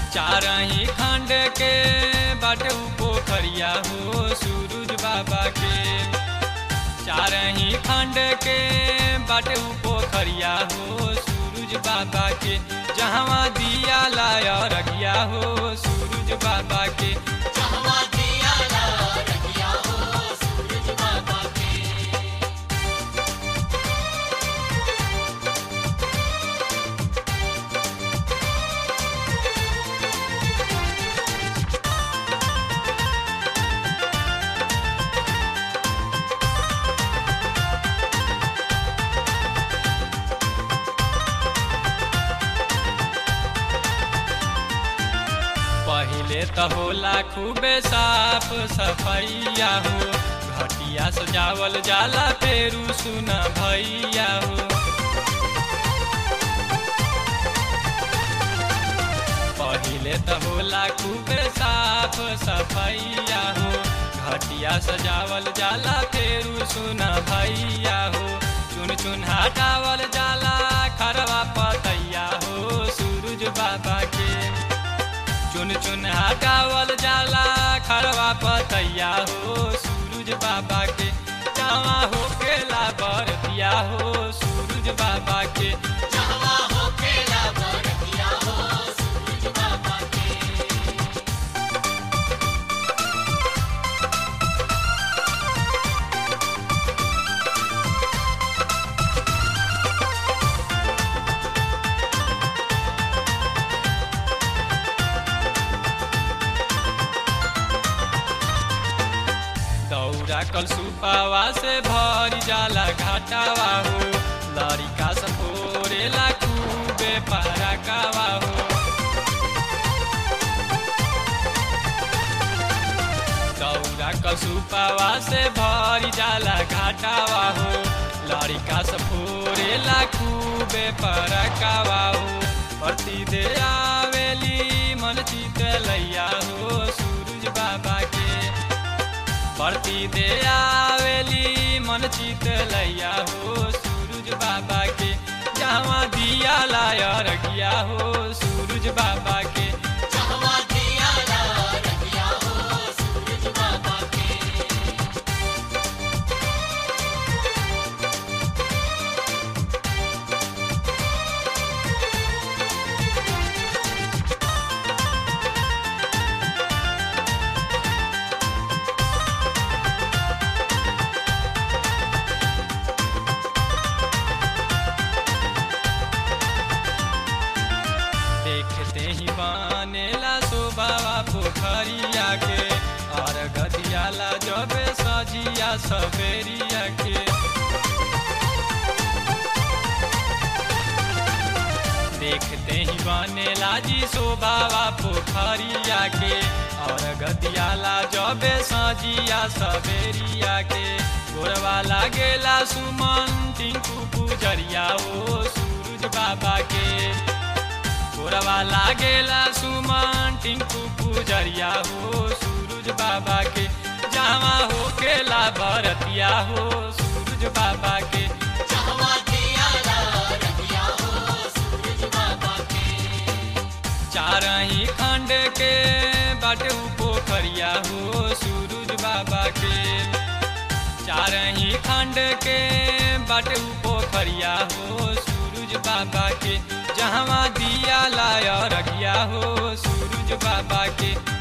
चारही खंड के बाटे उ पोखरिया हो सूरज बाबा के चारही खंड के बाटे उ पोखरिया हो सूरज बाबा के जहवा दिया लाया रखिया हो सूरज बाबा के जहवा दिया ला रखिया हो सूरज बाबा के पहिले त होला खूबे साफ सफैया हो घटिया सजावल जाला फेरू सुन भैया हो पहिले त होला खूबे साफ सफैया हो घटिया सजावल जाला फेरू सुन भैया हो चुन चुन हटावल जाला खरवा पतैया हो सूरज बाबा के चुन चुन हटावल जाला खरवा पतैया हो सूरज बाबा के जावा हो केला बरतिया हो सूरज बाबा के जहवा हो केला बरतिया हो सूरज बाबा के दौरा कल सुपावा से भरी जाला घाटावा हो लड़िका सपोरेला खूबे पारा कावा हो दौरा कल सुपावा से भरी जाला घाटावा हो लड़िका सपोरेला खूबे पारा कावा हो प्रति दे आवेली मन चित लैया हो सूरज बाबा के प्रति दे आवेली मन चित लैया हो सूरज बाबा के जहाँ दिया लाया रखिया हो सूरज बाबा के जहवा दिया ला रखिया हो सूरज बाबा के देखते ही बनेला शोभावा पोखरिया के और गदियाला जब सजिया सवेरिया के देखते ही बनेला जी शोभावा पोखरिया के और गदियाला जब सजिया सवेरिया के गोरवा लागेला सुमन टिंकू पुजरिया ओ सूरज बाबा के गोरवा लागेला सुमन टिंकू पुजरिया हो सूरज बाबा के जावा हो केला भरतिया हो सूरज बाबा के जहवा दिया ला रखिया हो सूरज बाबा के चारही खंड के बाटे उ पोखरिया हो सूरज बाबा के चारही खंड के बाटे उ पोखरिया हो सूरज बाबा के जहवा दिया लाया रखिया हो सूरज बाबा के